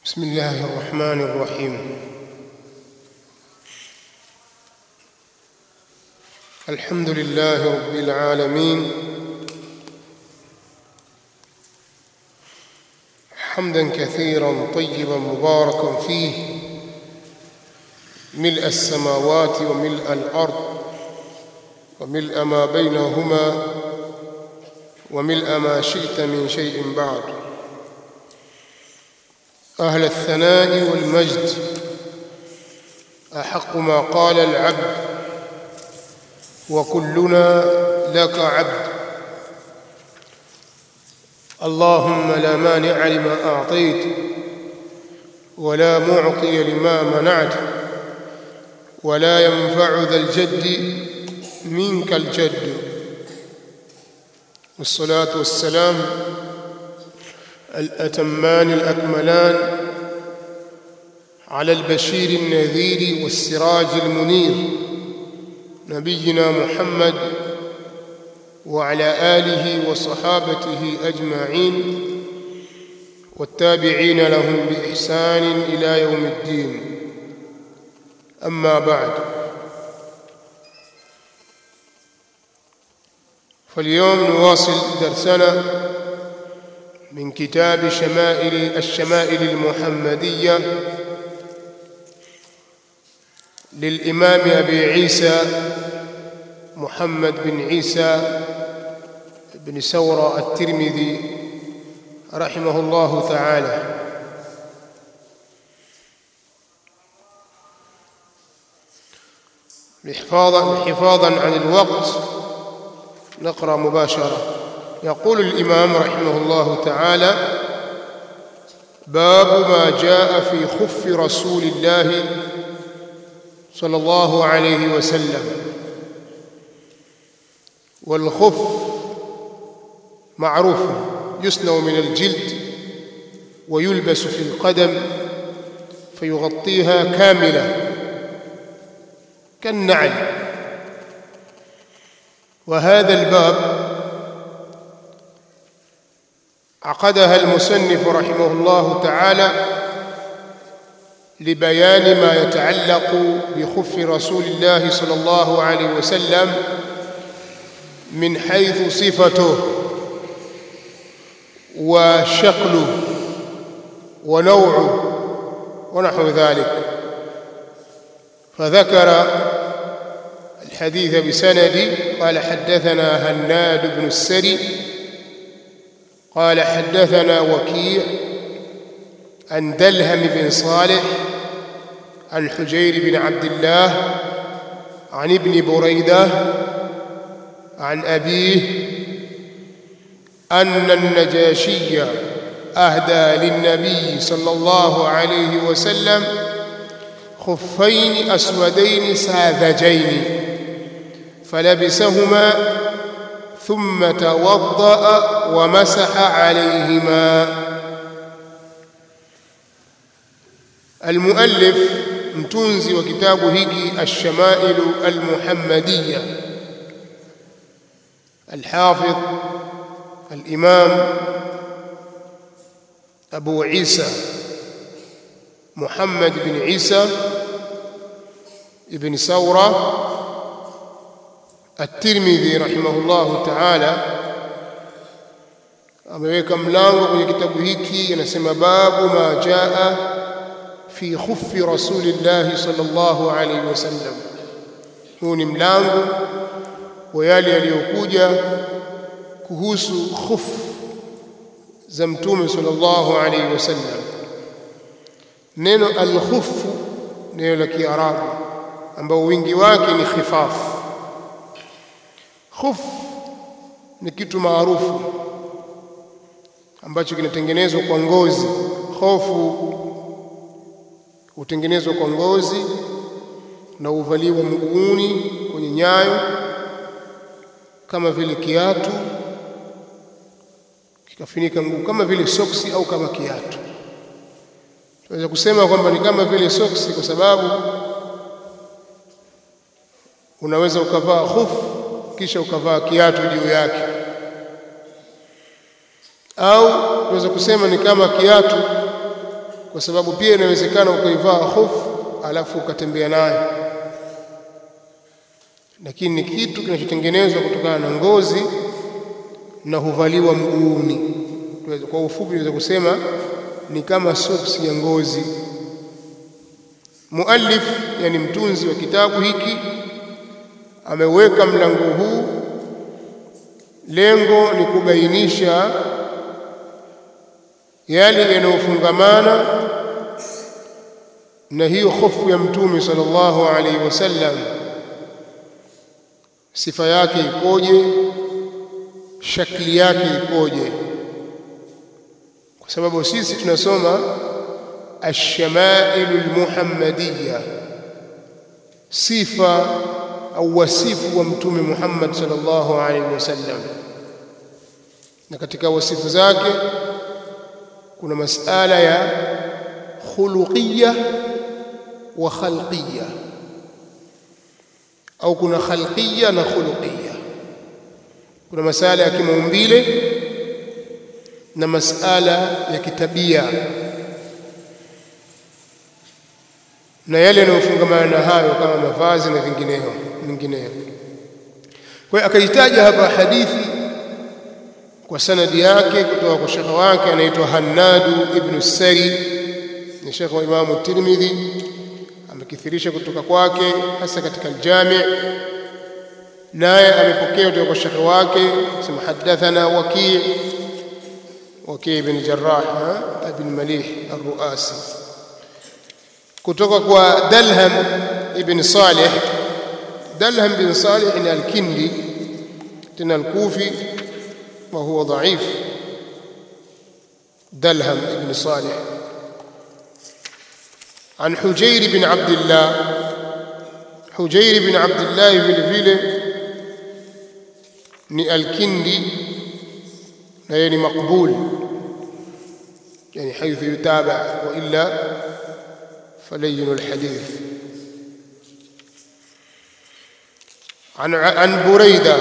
بسم الله الرحمن الرحيم الحمد لله رب العالمين حمدا كثيرا طيبا مباركا فيه ملء السماوات وملء الارض وملء ما بينهما وملء ما شئت من شيء بعد أهل الثناء والمجد أحق ما قال العبد وكلنا لك عبد اللهم لا مانع لما أعطيت ولا معطي لما منعت ولا ينفع ذا الجد منك الجد والصلاة والسلام الأتمان الأكملان على البشير النذير والسراج المنير نبينا محمد وعلى آله وصحابته أجمعين والتابعين لهم بإحسان إلى يوم الدين أما بعد فاليوم نواصل درسنا من كتاب شمائل الشمائل المحمدية للإمام أبي عيسى محمد بن عيسى بن سورة الترمذي رحمه الله تعالى حفاظا حفاظا عن الوقت نقرأ مباشرة يقول الإمام رحمه الله تعالى باب ما جاء في خف رسول الله صلى الله عليه وسلم والخف معروف يصنع من الجلد ويلبس في القدم فيغطيها كاملة كالنعل وهذا الباب عقدها المصنف رحمه الله تعالى لبيان ما يتعلق بخف رسول الله صلى الله عليه وسلم من حيث صفته وشكله ونوعه ونحو ذلك فذكر الحديث بسند قال حدثنا هناد بن السري قال حدثنا وكيع عن دلهم بن صالح عن حجير بن عبد الله عن ابن بريده عن ابيه ان النجاشي اهدى للنبي صلى الله عليه وسلم خفين اسودين ساذجين فلبسهما ثم توضأ ومسح عليهما المؤلف mtunzi wa kitabu hiki الشمائل المحمدية الحافظ الإمام أبو عيسى محمد بن عيسى ابن ثورة الترمذي رحمه الله تعالى ameweka mlango kwenye kitabu hiki anasema babu ma jaa fi khuffi rasulillah sallallahu alayhi wasallam huu ni mlango wa yale yaliyokuja kuhusu khuf za mtume sallallahu alayhi wasallam neno al-khuf neno la kiarabu ambao wingi wake ni khifafu khuf ni kitu maarufu ambacho kinatengenezwa kwa ngozi hofu hutengenezwa kwa ngozi na uvaliwa mguuni kwenye nyayo kama vile kiatu kikafunika mguu kama vile soksi au kama kiatu tunaweza kusema kwamba ni kama vile soksi kwa sababu unaweza ukavaa hofu kisha ukavaa kiatu juu yake au tunaweza kusema ni kama kiatu kwa sababu pia inawezekana ukaivaa hofu alafu ukatembea nayo, lakini ni kitu kinachotengenezwa kutokana na ngozi na huvaliwa mguuni. Kwa ufupi, tunaweza kusema ni kama soksi ya ngozi. Muallif, yani mtunzi wa kitabu hiki, ameweka mlango huu, lengo ni kubainisha yale yanayofungamana na hiyo hofu ya Mtume sallallahu alaihi wasallam, sifa yake ikoje, shakli yake ikoje, kwa sababu sisi tunasoma alshamailu almuhammadiya, sifa au wasifu wa Mtume Muhammad sallallahu alaihi wasallam, na katika wasifu zake kuna masala ya khuluqiyya wa khalqiyya au kuna khalqiyya na khuluqiyya. Kuna masala ya kimaumbile na masala ya kitabia na yale yanayofungamana na hayo kama mavazi na vingineo vingineo. Kwa hiyo akaitaja hapa hadithi kwa sanadi yake kutoka kwa shekhe wake anaitwa Hannadu ibnu Sari, ni shekhe wa Imamu Tirmidhi, amekithirisha kutoka kwake hasa katika Aljami, naye amepokea kutoka kwa shekhe wake sema hadathana Waki' Waki' ibn Jarrah ibn Malih Ar-Ruasi, kutoka kwa Dalham ibn Salih. Dalham bin Salih ni Al-Kindi tena Al-Kufi وهو ضعيف دلهم بن صالح عن حجير بن عبد الله حجير بن عبد الله vile vile ni alkindi na yeye ni maqbul yani حيث يتابع والا فلين الحديث عن عن بريده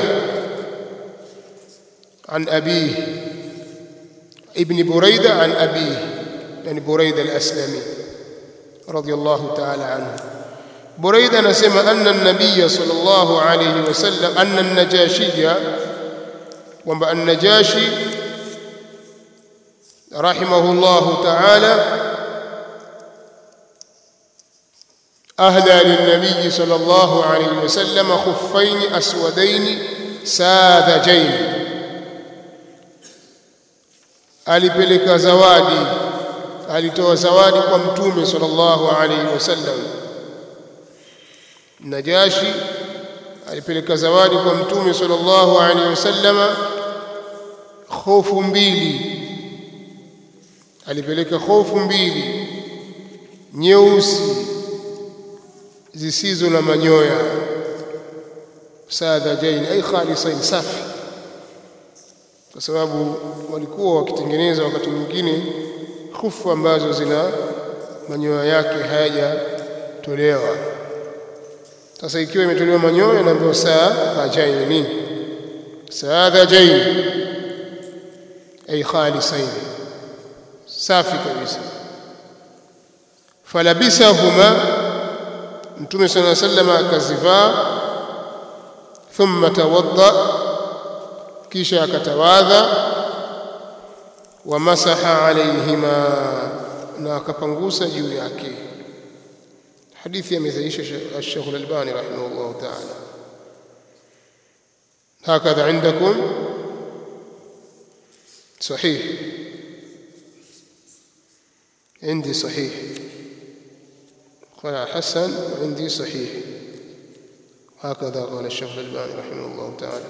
عن أبيه ابن بريدة عن أبيه يعني بريدة الأسلمي رضي الله تعالى عنه بريدة نسمى أن النبي صلى الله عليه وسلم أن النجاشي وما النجاشي رحمه الله تعالى أهدى للنبي صلى الله عليه وسلم خفين أسودين ساذجين alipeleka zawadi alitoa zawadi kwa mtume sallallahu alaihi wasallam Najashi alipeleka zawadi kwa mtume sallallahu alaihi wasallam khofu mbili alipeleka khofu mbili nyeusi zisizo na manyoya sadhajain ay khalisain safi kwa sababu walikuwa wakitengeneza wakati mwingine khufu ambazo zina manyoya yake hayajatolewa. Sasa ikiwa imetolewa manyoya, naambiwa saadhajain ni saadhajain ay khalisain, safi kabisa. Falabisahuma, Mtume sallallahu alayhi wasallam akazivaa, thumma tawadda kisha akatawadha wa masaha alaihima na akapangusa juu yake hadithi amesaisha Sheikh Al-Albani rahimahullah ta'ala هكذا عندكم صحيح عندي صحيح قال حسن وعندي صحيح هكذا قال الشيخ الألباني رحمه الله تعالى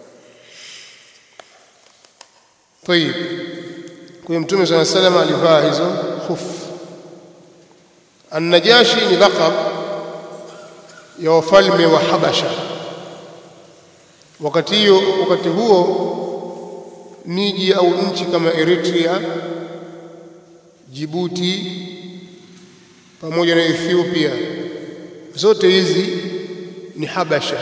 طيب kwa mtume صلى الله عليه وسلم alivaa hizo khuf An-Najashi ni laqab ya wafalme wa Habasha wakati hiyo wakati huo miji au nchi kama Eritrea Djibouti pamoja na Ethiopia zote hizi ni Habasha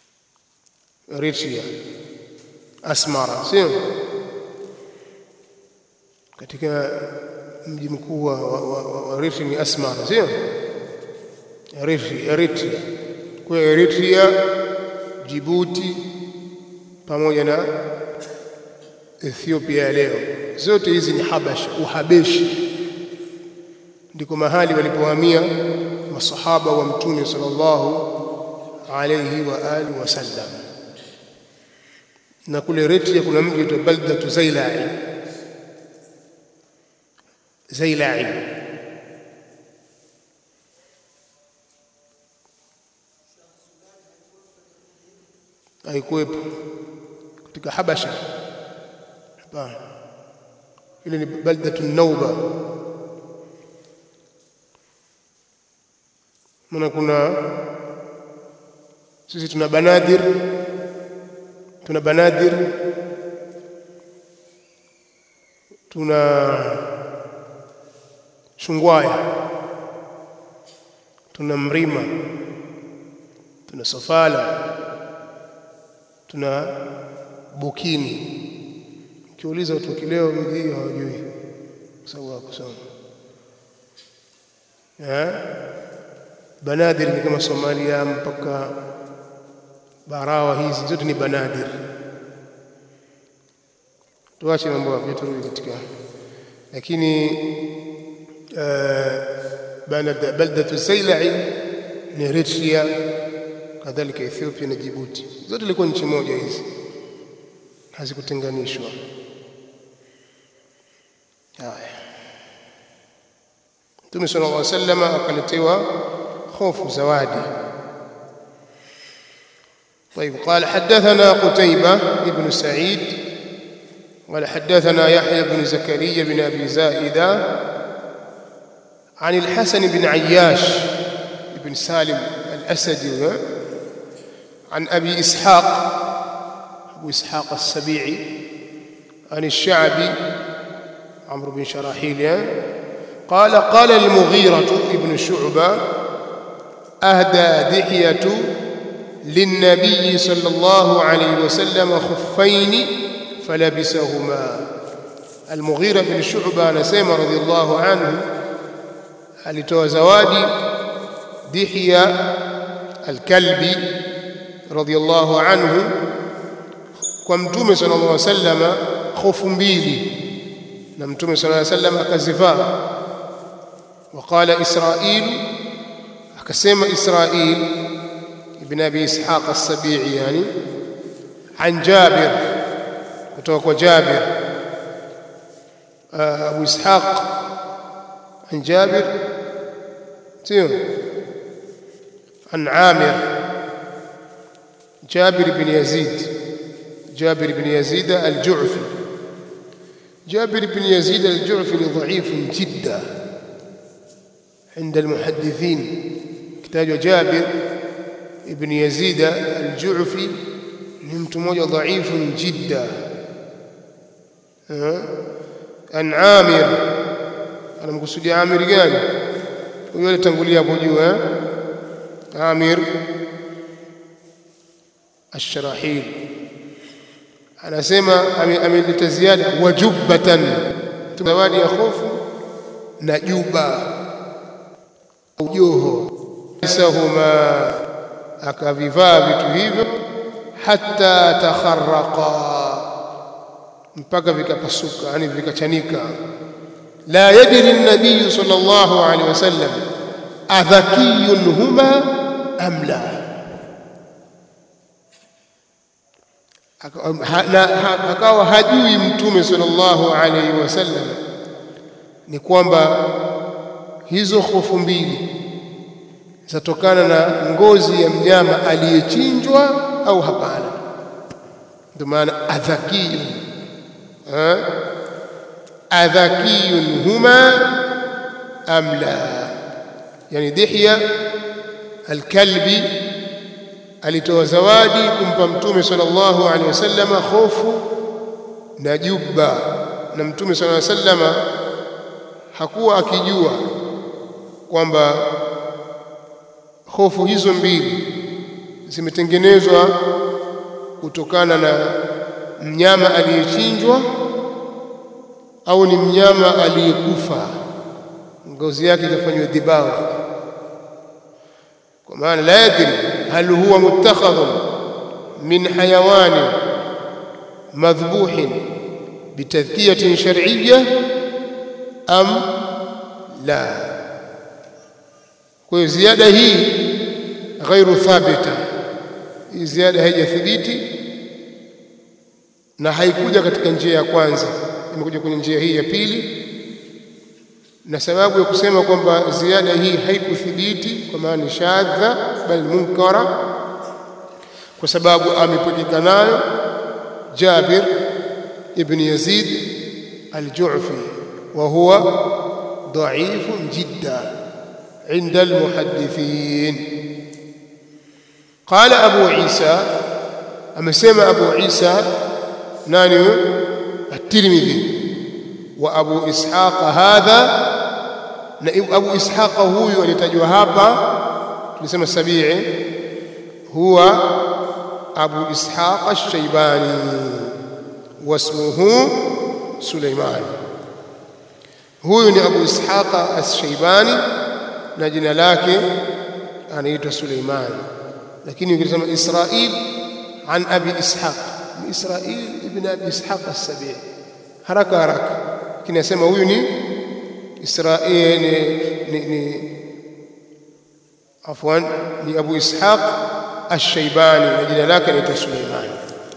Eritrea Asmara sio katika mji mkuu wa, wa, wa, wa, wa Eritrea ni Asmara, sio Eritrea, Eritrea. Kwa hiyo Eritrea, Djibouti pamoja na Ethiopia ya leo, zote hizi ni Habasha, Uhabeshi ndiko mahali walipohamia masahaba wa Mtume sallallahu alayhi wa alihi wasallam. Na kule Eritrea kuna mji unaitwa Baldatu Zailai, Zailai haikuwepo katika Habasha. Hapana, ile ni Baldatu Nauba. Maana kuna sisi tuna Banadir, tuna Banadir, tuna Shungwaya, tuna Mrima, tuna Sofala, tuna Bukini. Ukiuliza watu kileo miji hiyo hawajui, kwa sababu hawakusoma Banadir ni kama Somalia mpaka Barawa, hizi zote ni Banadir. Tuache mambo hayo, turudi katika lakini baldatu Zailai ni Eritrea, kadhalika Ethiopia na Djibouti, zote ilikuwa nchi moja hizi, hazikutenganishwa. Haya, Mtume sallallahu alaihi wasallam akaletewa خوف زوادي طيب قال حدثنا قتيبة بن سعيد قال حدثنا يحيى بن زكريا بن أبي زائدة عن الحسن بن عياش بن سالم الأسدي عن أبي إسحاق أبو إسحاق السبيعي عن الشعبي عمرو بن شراحيل قال قال المغيرة ابن شعبة أهدى دحية للنبي صلى الله عليه وسلم خفين فلبسهما المغيرة بن شعبة نسيم رضي الله عنه alitoa zawadi Dihya al-Kalbi radiyallahu anhu kwa mtume sallallahu alaihi wasallam khofu mbili na mtume sallallahu alaihi wasallam akazivaa waqala Israil akasema Israil ibn Abi Ishaq as-Sabi'i yani an Jabir kutoka kwa Jabir Abu Ishaq عن جابر سيو عن عامر جابر بن يزيد جابر بن يزيد الجعفي جابر بن يزيد الجعفي ضعيف جدا عند المحدثين كتاب جابر بن يزيد الجعفي نمت موجة ضعيف جدا عن عامر anamkusudia Amir gani? Huyo alitangulia hapo juu eh? Amir Ash-Sharahil anasema ameleta ziada wajubbatan, zawadi ya hofu na juba ujoho sahuma, akavivaa vitu hivyo hata takharraqa, mpaka vikapasuka, yani vikachanika لا يدري النبي صلى الله عليه وسلم أذكي هما أم لا akawa hajui mtume sallallahu alaihi wasallam ni kwamba hizo hofu mbili zatokana na ngozi ya mnyama aliyechinjwa au hapana ndio maana adhakiyun adhakiyun huma am la yani Dihya alkalbi alitoa zawadi kumpa mtume sallallahu alaihi wasallam hofu na jubba na mtume sallallahu alaihi wasallam hakuwa akijua kwamba hofu hizo mbili zimetengenezwa kutokana na mnyama aliyechinjwa au ni mnyama aliyekufa ngozi yake ikafanywa dhibao kwa maana la yadri hal huwa muttakhadhun min hayawani madhbuhin bitadhkiyatin shar'iyya am la kwa hiyo ziada hii ghairu thabita hii ziada haijathibiti na haikuja katika njia ya kwanza imekuja kwenye njia hii ya pili na sababu ya kusema kwamba ziada hii haikuthibiti kwa maana ni shadha bali munkara kwa sababu amepokeka nayo Jabir ibn Yazid al-Ju'fi wa huwa dha'ifun jidda عند المحدثين قال أبو عيسى أما سمع أبو عيسى ناني الترمذي وأبو إسحاق هذا أبو إسحاق هو alitajwa hapa tulisema sabi'i huwa أبو إسحاق الشيباني واسمه سليمان huyu ni Abu Ishaq As-Shaybani na jina lake anaitwa Suleiman lakini ukisema Israil an Abi Ishaq ni Israil ibn Abi Ishaq As-Sabi haraka haraka kinasema huyu ni Israil ni, ni, ni afwan ni Abu Ishaq Ash-Shaybani na jina lake anaitwa Suleiman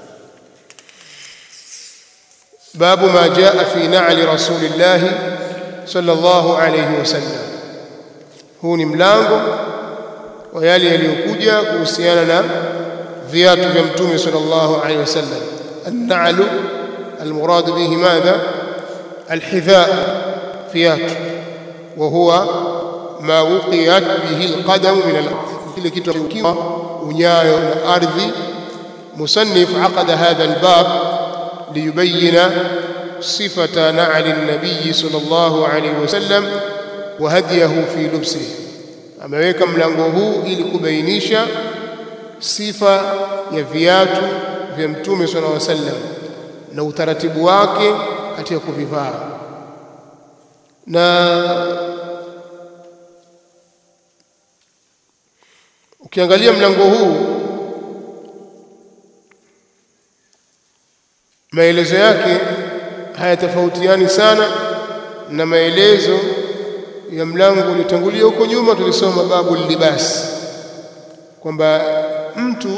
باب ما جاء في نعل رسول الله صلى الله عليه وسلم huu ni mlango wa yale yaliyokuja kuhusiana na viatu vya mtume sallallahu alaihi wasallam an-na'lu al-murad bihi madha al-hidha viatu wa huwa ma wuqiyat bihi al-qadam min al-ardh kile kitu kikiwa unyayo na ardhi musannif aqada hadha al-bab liyubayyana صفة نعل النبي صلى الله عليه وسلم وهديه في لبسه ameweka mlango huu ili kubainisha sifa ya viatu vya mtume sallallahu alaihi wasallam na utaratibu wake katika kuvivaa na ukiangalia mlango huu maelezo yake hayatofautiani sana na maelezo ya mlango uliotangulia huko nyuma tulisoma babu libas kwamba mtu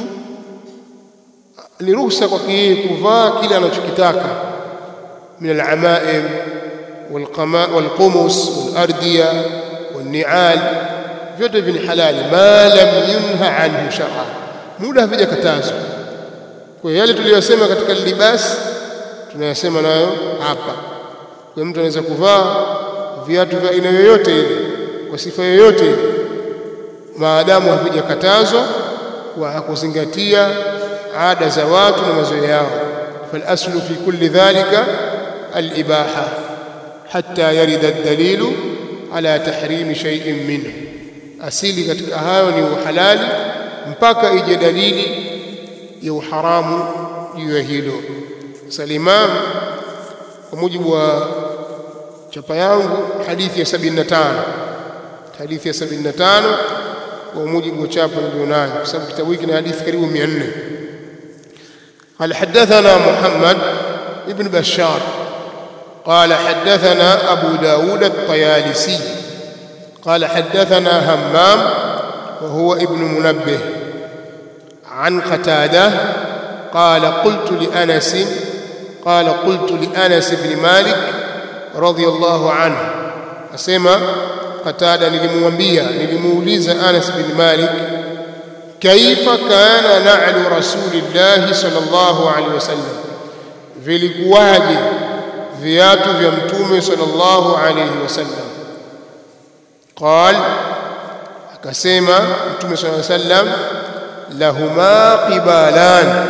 ni ruhusa kwake yeye kuvaa kile anachokitaka min alamaim walqumus walardiya walnial vyote hivi ni halali ma lam yunha anhu shar'a muda havijakatazwa kwa yale tuliyosema katika libas tunayasema nayo hapa kwa mtu anaweza kuvaa viatu vya aina yoyote ile kwa sifa yoyote ile maadamu havijakatazwa kwa hakuzingatia ada za watu na mazoea yao falaslu fi kulli dhalika alibaha hatta yarida ad-dalilu ala tahrimi shay'in minhu asili katika hayo ni uhalali mpaka ije dalili ya uharamu juu ya hilo salimam kwa mujibu wa chapa yangu hadithi ya 75 hadithi ya 75 kwa mujibu wa chapa nilionayo kwa sababu kitabu hiki kina hadithi karibu 400 قال حدثنا محمد ابن بشار قال حدثنا أبو داود الطيالسي قال حدثنا همام وهو ابن منبه عن قتاده قال قلت لأنس قال قلت لأنس بن مالك رضي الله عنه أسمى قتادة nilimwambia nilimuuliza Anas bin Malik kaifa kana na'lu rasulillah sallallahu alaihi wasallam vilikuwaje viatu vya mtume sallallahu alaihi wasallam قال akasema mtume sallallahu alaihi wasallam lahuma qibalan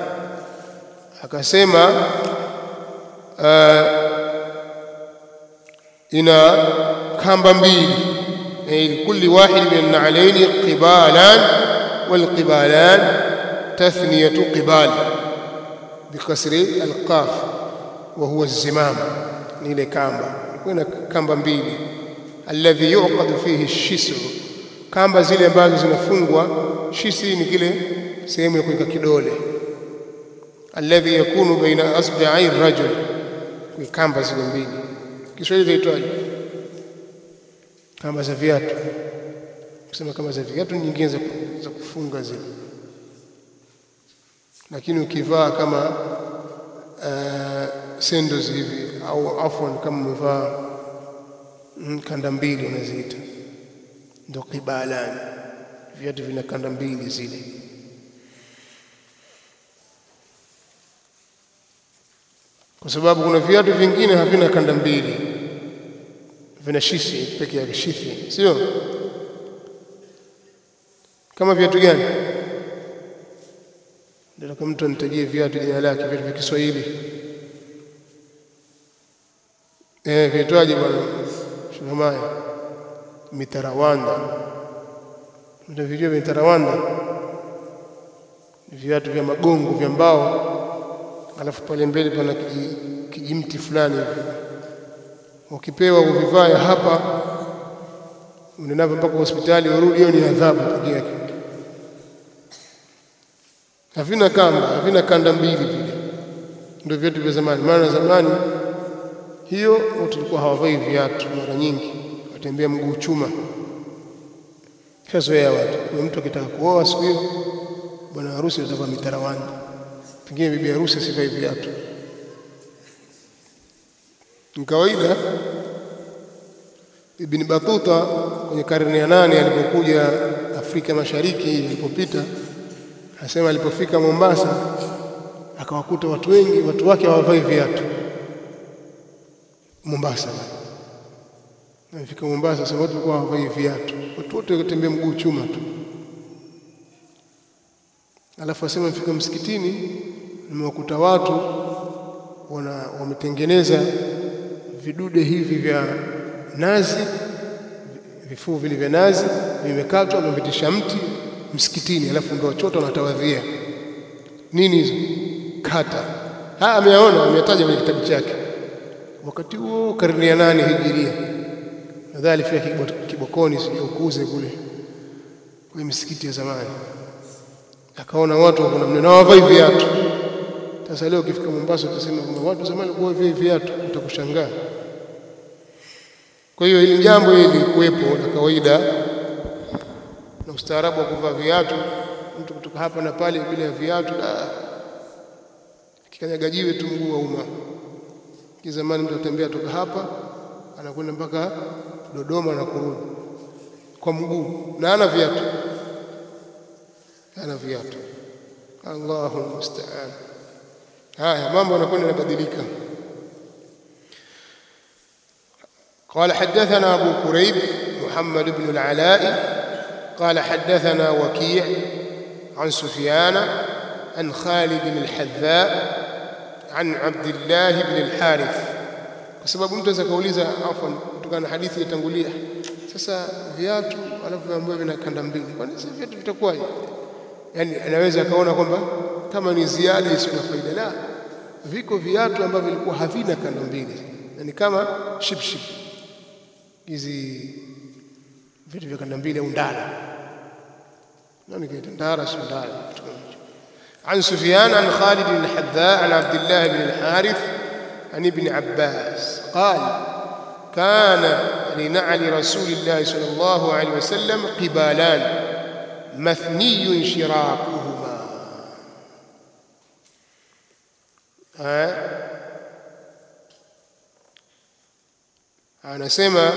akasema uh, ina kamba mbili لكل واحد من النعلين قبالان والقبالان تثنية قبال بكسر القاف وهو الزمام ni ile kamba ilikuwa na kamba mbili alladhi yuqadu fihi shisu kamba zile ambazo zinafungwa shisi ni kile sehemu ya kuweka kidole alladhi yakunu baina asbi'i rajul kwa kamba zile mbili Kiswahili zaitwaje kamba za viatu kusema kama za viatu nyingine za, za kufunga zile lakini ukivaa kama uh, sandals hivi au afwan kama umevaa mm, kanda mbili unaziita ndio kibalani viatu vina kanda mbili zile kwa sababu kuna viatu vingine havina kanda mbili vina shishi peke yake shishi sio kama viatu gani ndio kama mtu anitajie viatu jina lake viatu vya Kiswahili eh viitwaje bwana Shuhamaya mitarawanda ndio vijua vya mitarawanda viatu vya magongo vya mbao alafu pale mbele pana kijimti fulani hivi ukipewa uvivae hapa unaenda mpaka hospitali urudi, hiyo ni adhabu pekee yake. Havina kamba, havina kanda mbili vile, ndio viatu vya zamani. Maana zamani hiyo tulikuwa hawavai viatu mara nyingi, watembea mguu chuma. Shazoea watu, kwa mtu akitaka kuoa siku hiyo, bwana harusi atavaa mitarawani, pengine bibi harusi asivai viatu. Ni kawaida Ibn Batuta kwenye karne ya nane alipokuja Afrika Mashariki ilipopita, anasema alipofika Mombasa akawakuta watu wengi, watu wake hawavai viatu Mombasa. Amefika Mombasa, sasa watu walikuwa hawavai viatu, watu wote wakatembea mguu chuma tu. Alafu asema mfika msikitini, nimewakuta watu wana wametengeneza vidude hivi vya nazi vifuu vile vya nazi vimekatwa wamevitisha mti msikitini, alafu ndio wachota wanatawadhia. Nini hizo kata? Haya ameyaona, ameyataja kwenye kitabu chake. Wakati huo karne ya nane hijiria, nadhani alifika Kibokoni, sijui ukuze kule kwenye misikiti ya zamani, akaona watu wako namna na wavai viatu. Sasa leo ukifika Mombasa utasema kwamba watu zamani walikuwa wavai viatu, utakushangaa. Kwa hiyo hili jambo hili lilikuwepo la kawaida na ustaarabu wa kuvaa viatu, mtu kutoka hapa na pale bila ya viatu, kikanyaga jiwe tu mguu wa umma. Kizamani mtu atembea toka hapa anakwenda mpaka Dodoma na kurudi kwa mguu na ana viatu, ana viatu. Allahu musta'an. Haya mambo yanakwenda yanabadilika. قال حدثنا أبو كريب محمد بن العلاء قال حدثنا وكيع عن سفيان عن خالد الحذاء عن عبد الله بن الحارث kwa sababu mtu aweza kauliza afwan kutokana na hadithi iliyotangulia sasa viatu alafu ambayo vina kanda mbili kwani sasa viatu vitakuwaje yani anaweza akaona kwamba kama ni ziada isiyo na faida la viko viatu ambavyo vilikuwa havina kanda mbili yani kama shipship hizi vitu vya kanda mbili au ndala nani kaita ndara sio ndala عن سفيان عن خالد بن الحذاء عن عبد الله بن الحارث عن ابن عباس قال كان لنعل رسول الله صلى الله عليه وسلم قبالان مثني شراكهما anasema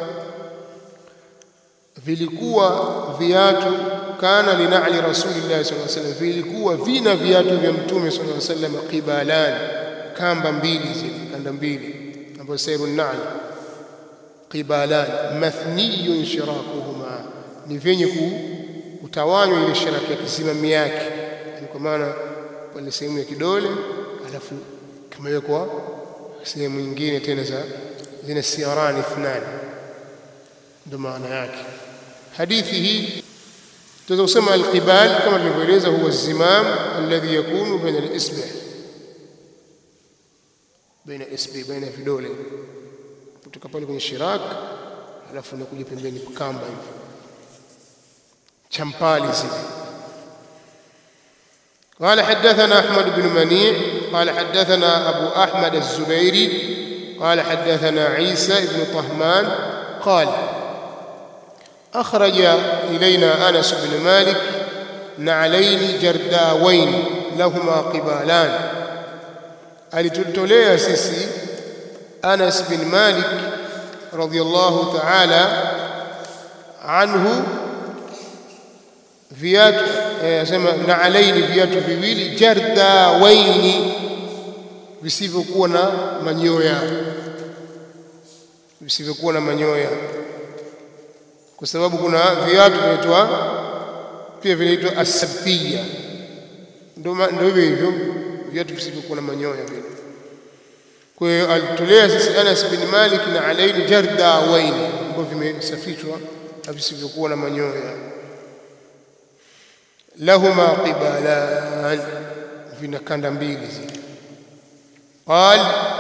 vilikuwa viatu kana linali rasulillahi sallallahu alaihi wasallam, vilikuwa vina viatu vya mtume sallallahu alaihi wasallam qibalan, kamba mbili zile kanda mbili ambazo sairu nali qibalan mathniyun shirakuhuma, ni vyenye kutawanywa ile shiraki ya kisimami yake, yani kwa maana pale sehemu ya kidole, alafu kimewekwa sehemu nyingine tena za zina siyarani ithnani, ndio maana yake. Hadithi hii tunaweza kusema alqibal kama tulivyoeleza, huwa zimam alladhi yakunu baina alisbi baina isbi baina vidole kutoka pale kwenye shirak alafu unakuja pembeni kamba hivi champali zile قال حدثنا أحمد بن منيع قال حدثنا أبو أحمد الزبيري قال حدثنا عيسى بن طهمان قال أخرج إلينا أنس بن مالك نعلين جرداوين لهما قبالان alitutolea sisi Anas bin Malik radhiyallahu ta'ala anhu viatu anasema eh, na alaini viatu viwili jardawaini visivyokuwa na manyoya visivyokuwa na manyoya kwa sababu kuna viatu vinaitwa pia vinaitwa asabtiya ndio hivyo hivyo viatu visivyokuwa na manyoya vile kwa hiyo alitolea sisi Anas bin Malik na alaini jardawaini ambavyo vimesafishwa na visivyokuwa na manyoya lahuma qibalan vina kanda mbili zile قال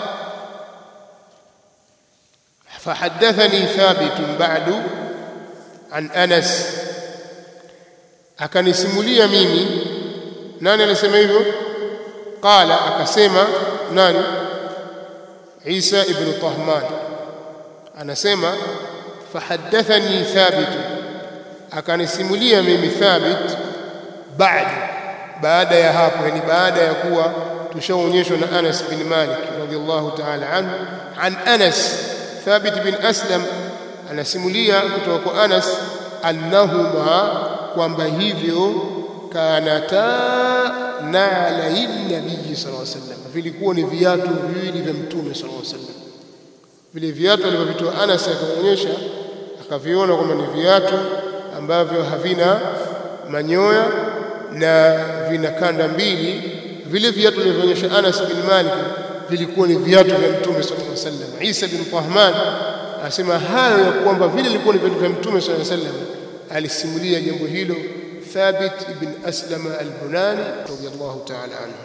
فحدثني ثابت بعد عن أنس akanisimulia mimi nani alisema hivyo qala akasema nani Isa ibn Tahman anasema fahaddathani thabit akanisimulia mimi thabit baada baada ya hapo yani baada ya kuwa tushaonyeshwa na Anas bin Malik radhiallahu ta'ala anhu an Anas Thabit bin Aslam anasimulia kutoka kwa Anas annahuma kwamba hivyo kanata na'alai nabii sallallahu alaihi wasallam vilikuwa ni viatu viwili vya mtume sallallahu alaihi wasallam vile viatu alivyovitoa Anas akaonyesha akaviona kwamba ni viatu ambavyo havina manyoya na vina kanda mbili vile viatu vilivyoonyesha Anas bin Malik vilikuwa ni viatu vya Mtume sallallahu alaihi wasallam. Isa bin Tahman asema hayo ya kwamba vile vilikuwa ni viatu vya Mtume sallallahu alaihi wasallam, alisimulia jambo hilo Thabit ibn Aslam al-Bunani radiyallahu ta'ala anhu.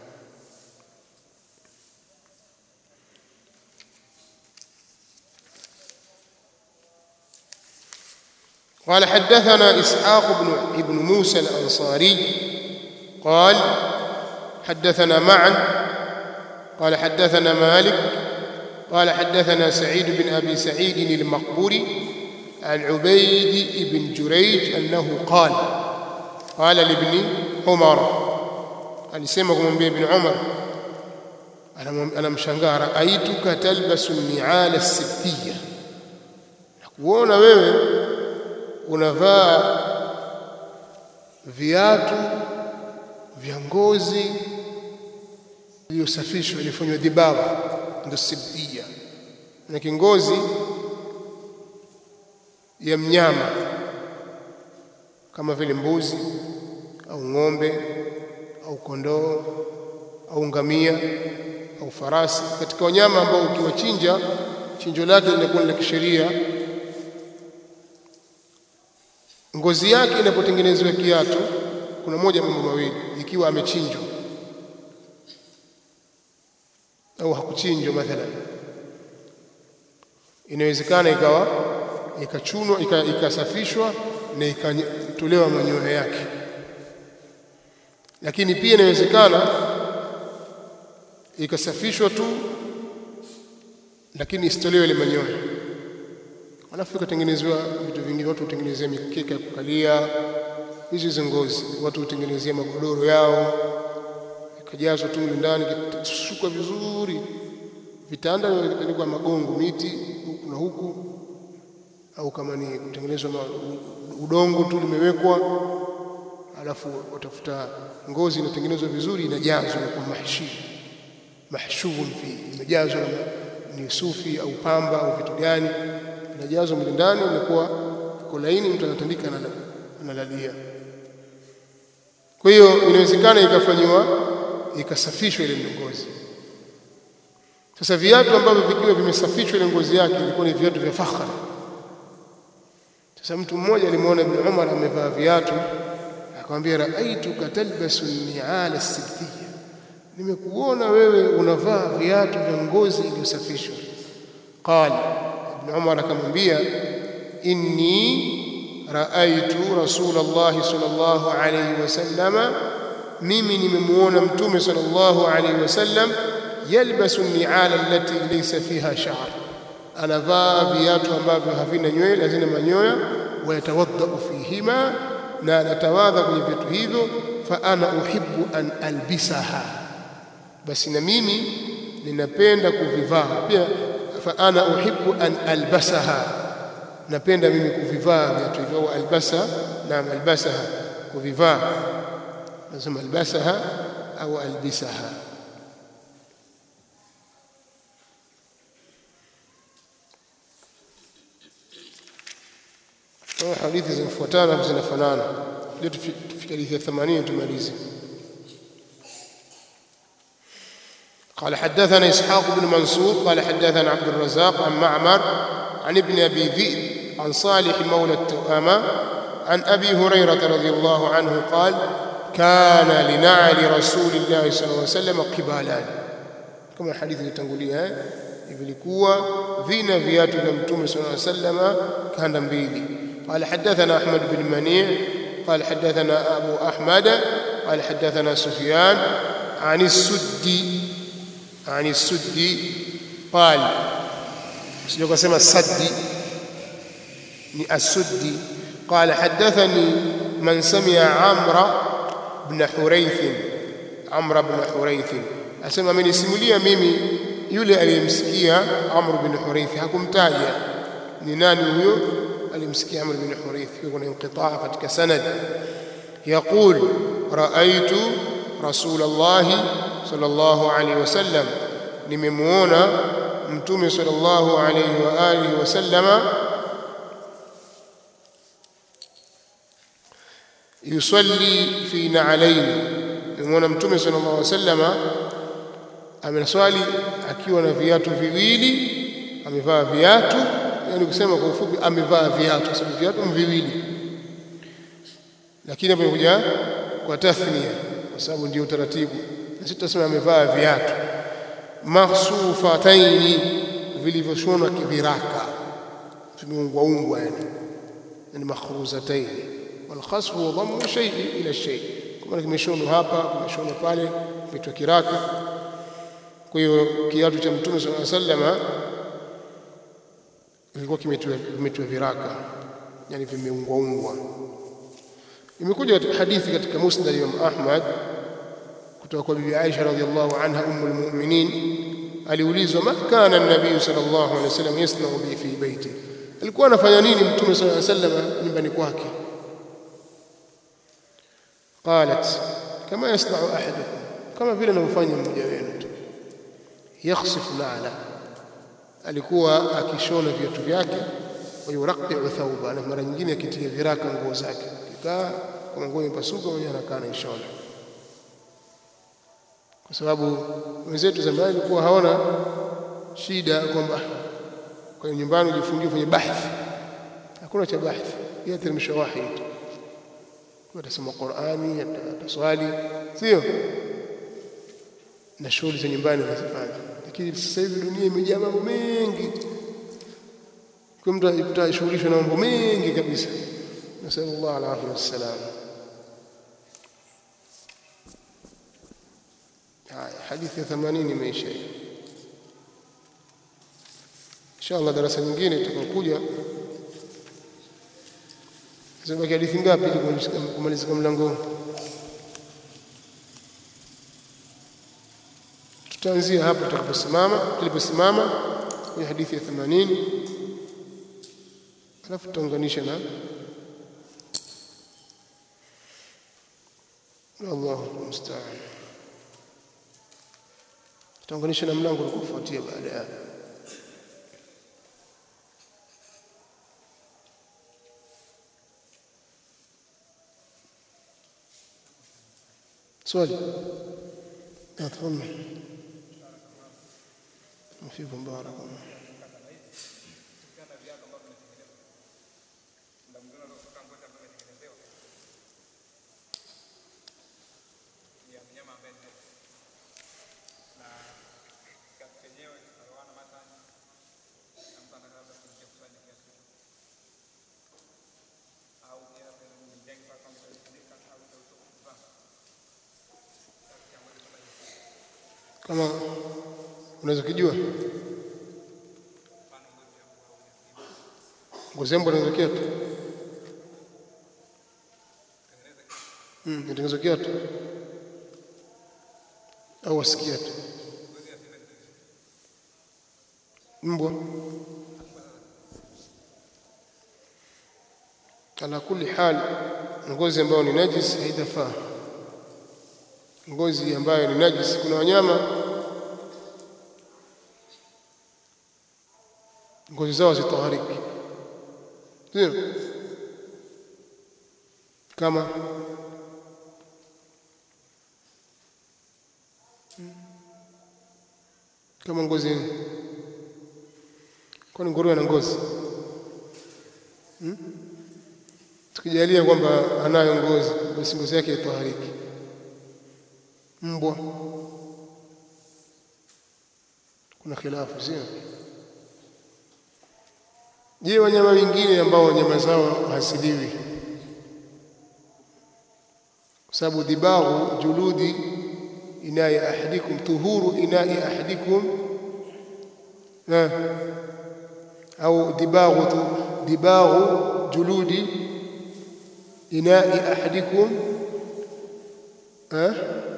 قال حدثنا إسحاق بن ابن موسى الأنصاري قال حدثنا معا قال حدثنا مالك قال حدثنا سعيد بن أبي سعيد المقبوري عن عبيد بن جريج أنه قال قال لابن عمر alisema kumwambia ibn Umar anamshangaa raaituka talbasu ni'ala as-sibtiyya nakuona wewe unavaa viatu vya ngozi iliyosafishwa ilifanywa dhibaba ndio sibtia na kingozi ya mnyama kama vile mbuzi au ng'ombe au kondoo au ngamia au farasi katika wanyama ambao ukiwachinja chinjo lake linakuwa la kisheria ngozi yake inapotengenezwa kiatu kuna moja mambo mawili ikiwa amechinjwa au hakuchinjwa mathalan inawezekana ikawa ikachunwa ikasafishwa na ikatolewa manyoya yake lakini pia inawezekana ikasafishwa tu lakini isitolewe ile manyoya alafu ikatengenezwa vitu vingine watu hutengenezea mikeka ya kukalia hizi hizo ngozi watu hutengenezea magodoro yao ikajazwa tu ndani ikasukwa vizuri vitanda vinapelekwa magongo miti huku na huku au kama ni kutengenezwa udongo tu limewekwa alafu watafuta ngozi inatengenezwa vizuri inajazwa kwa mahshi mahshubun fi imejazwa ni sufi au pamba au vitu gani inajazwa mle ndani inakuwa iko laini mtu anatandika analalia kwa hiyo inawezekana ikafanywa ikasafishwa ile ngozi sasa viatu ambavyo vikiwa vimesafishwa ile ngozi yake ilikuwa ni viatu vya fakhari sasa mtu mmoja alimwona Ibn Umar amevaa viatu akamwambia raaitu katalbasu ni'ala sibtiyya nimekuona wewe unavaa viatu vya ngozi iliyosafishwa qala ibn umar akamwambia inni raaitu rasulullah sallallahu alayhi wasallama mimi nimemuona mtume sallallahu alayhi wasallam yalbasu ni'ala allati laysa fiha sha'r anavaa viatu ambavyo havina nywele hazina manyoya wayatawaddau fihima na anatawadha kwenye viatu hivyo fa ana uhibbu an albisaha basi na mimi ninapenda kuvivaa pia fa ana uhibbu an albasaha napenda mimi kuvivaa viatu hivyo au albasa naam albasaha kuvivaa nasema albasaha au albisaha hadithi zinafuatana zinafanana leo tufike hadithi ya 80 tumalize قال حدثنا إسحاق بن منصور قال حدثنا عبد الرزاق عن معمر عن ابن أبي ذئب عن صالح مولى التؤامة عن أبي هريرة رضي الله عنه قال كان لنعل رسول الله صلى الله عليه وسلم قبالان كما الحديث اللي تنقوليها vilikuwa vina viatu vya mtume صلى الله عليه وسلم kanda mbili قال حدثنا أحمد بن منيع قال حدثنا أبو أحمد قال حدثنا سفيان عن السدي عن السدي قال سيقول سمى السدي السدي قال حدثني من سمع عمرو بن حريث عمرو بن حريث أسمى من يسمليا ميمي yule aliyemsikia Amr bin Hurayth hakumtaja ni nani huyo alimsikia Amr bin Hurayth kuna inqitaa katika sanad يقول رأيت رسول الله صلى الله عليه وسلم nimemuona mtume sallallahu alayhi wa alihi wasallama yusalli fi na'alayn nimemuona mtume sallallahu alayhi wasallama amenaswali akiwa na viatu viwili amevaa viatu yani kusema kwa ufupi amevaa viatu sababu viatu viwili lakini hapo imekuja kwa tathnia kwa sababu ndio utaratibu na sisi tunasema amevaa viatu mahsufataini vilivyoshonwa kiviraka vimeungwa ungwa yani yani makhruzataini والخصف هو ضم شيء الى الشيء kama kimeshonwa hapa kimeshonwa pale vitu kiraka kwa hiyo kiatu cha mtume sallallahu alaihi wasallam kilikuwa kimetiwa viraka yani vimeungwa ungwa imekuja hadithi katika musnad Imam Ahmad kutoka kwa bibi Aisha radhiallahu anha ummul mu'minin aliulizwa ma kana an-nabiy sallallahu alaihi wasallam yasna'u bi fi baiti alikuwa anafanya nini mtume sallallahu alaihi wasallam nyumbani kwake qalat kama yasna'u ahadukum kama vile anavyofanya mmoja wenu tu yakhsifu na'la alikuwa akishona viatu vyake wa yuraqiu thawba na mara nyingine akitia viraka nguo zake kikaa kama nguo imepasuka mwenyewe anakaa anaishona kwa sababu wenzetu zamani walikuwa hawana shida kwamba kwa nyumbani ujifungie kwenye bahthi hakuna cha bahthi yateremsha wahi tu atasoma Qur'ani ataswali sio na shughuli za nyumbani anazifanya lakini sasa hivi dunia imejaa mambo mengi kwa mtu atashughulishwa na mambo mengi kabisa nasallallahu alaihi wasallam haya hadithi ya 80 imeisha hiyo inshallah darasa nyingine itakayokuja zibaki hadithi ngapi ili kumalizika mlango tutaanzia hapo tutakaposimama tuliposimama kwenye hadithi ya 80 alafu tutaunganisha na Allahu musta'an tutaunganisha na mlango uliofuatia baada ya swali تفضل وفيكم بارك الله kama unaweza kujua ngozi ya mbwa inaweza kiatu mm, inatengenezwa kiatu au wasikia tu mbwa ala kulli hal ngozi ambayo ni najis haitafaa ngozi ambayo ni najis kuna wanyama ngozi zao zitahariki sio kama kama ngozi kwani nguruwe ana ngozi hmm? tukijalia kwamba anayo ngozi basi ngozi yake itahariki mbwa kuna khilafu sio je wanyama wengine ambao nyama zao hasiliwi kwa sababu dibaghu juludi inai ahadikum tuhuru inai ahadikum na au dibaghu tu dibaghu juludi inai ahadikum eh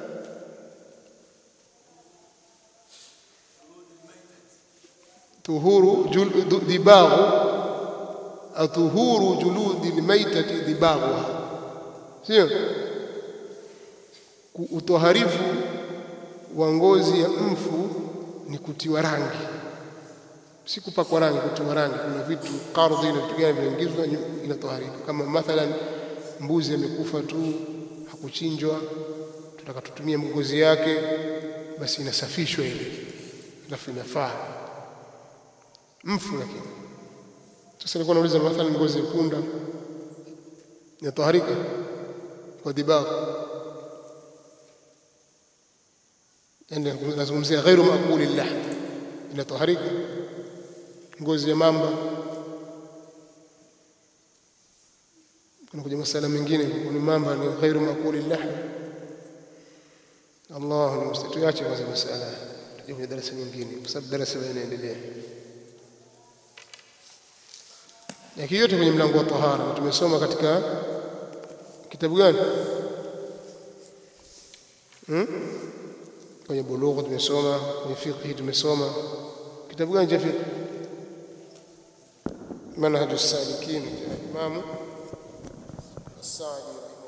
tuhuru jul, dibaghu atuhuru juludi lmaitati dibaghuha sio utoharifu wa ngozi ya mfu ni kutiwa rangi si kupakwa rangi kutiwa rangi kuna vitu kardhi na vitu gani vinaingizwa inatoharika kama mathalan mbuzi amekufa tu hakuchinjwa tutaka tutumie ngozi yake basi inasafishwa ile alafu inafaa mfu lakini sasa nilikuwa nauliza mathalan ngozi ya punda inatoharika kwa dibagu yani nazungumzia ghairu maquli lahm inatoharika ngozi ya mamba kuna kuja masala mengine ni mamba ni ghairu maquli lahm Allah mustatuache kwanza masala tuje kwenye darasa nyingine kwa sababu darasa linaendelea yake yote kwenye mlango wa tahara tumesoma katika kitabu gani hmm? kwenye bulugha tumesoma kwenye fiqh tumesoma kitabu gani cha fiqh manhaj as-salikin cha Imam as-Sa'di